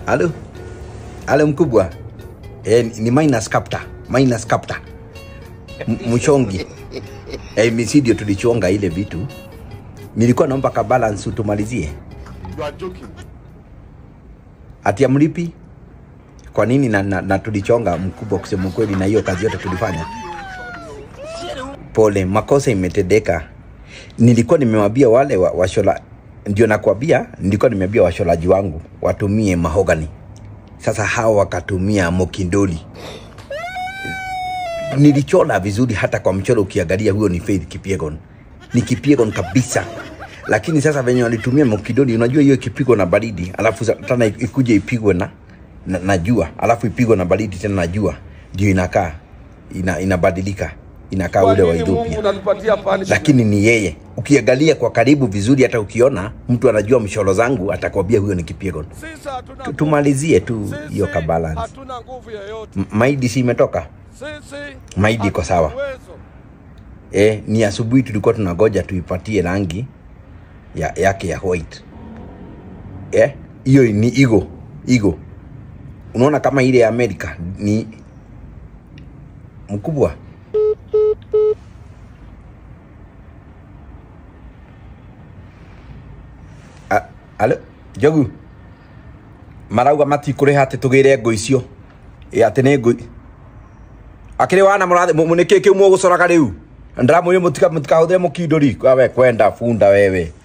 Halo, halo mkubwa. Eh, ni- ni minus captor, minus captor. M- Mchongi. Eh, misi ndio tulichonga ile vitu. Nilikuwa naomba ka balance utumalizie. You are joking. Ati amlipi? Kwa nini na, na, na tulichonga mkubwa, kusema ukweli, na hiyo kazi yote tulifanya. Pole, makosa imetendeka. Nilikuwa nimewambia wale wa, washola, ndio nakwambia, nilikuwa nimeambia washolaji wangu watumie mahogani. Sasa hao wakatumia mokindoli. Nilichola vizuri, hata kwa mchoro ukiangalia, huyo ni Faith Kipyegon, ni Kipyegon kabisa. Lakini sasa venye walitumia mokindoli, unajua hiyo ikipigwa na baridi, alafu sa- tena ikuje ipigwe na, na, na jua, alafu ipigwe na baridi tena na jua, ndio inakaa ina, inabadilika inakaa Kwa ule wa nini Mungu Ethiopia unanipatia punishment? lakini ni yeye. Ukiangalia kwa karibu vizuri, hata ukiona mtu anajua mshoro zangu, atakwambia huyo ni Kipyegon. Sisi hatuna Tu- nguvu. Tumalizie tu Sisi hiyo kabalance. Hatuna nguvu yoyote. M- Maidi si imetoka Sisi Maidi iko sawa. hatuna uwezo. eh, ni asubuhi tulikuwa tunagoja tuipatie rangi ya, yake ya white eh, hiyo ni igo igo. Unaona kama ile ya Amerika ni mkubwa. A- Alo, Jogu marauga matikũrĩha atĩ tũgĩre ngũ icio ĩ atĩ nĩ ngũ akĩrĩ wana mũrathe nĩ kĩ kĩu mũgũcoraga rĩu ndĩramwĩre mũtika mũtikahũthĩre mũkindũri we kwenda bunda wewe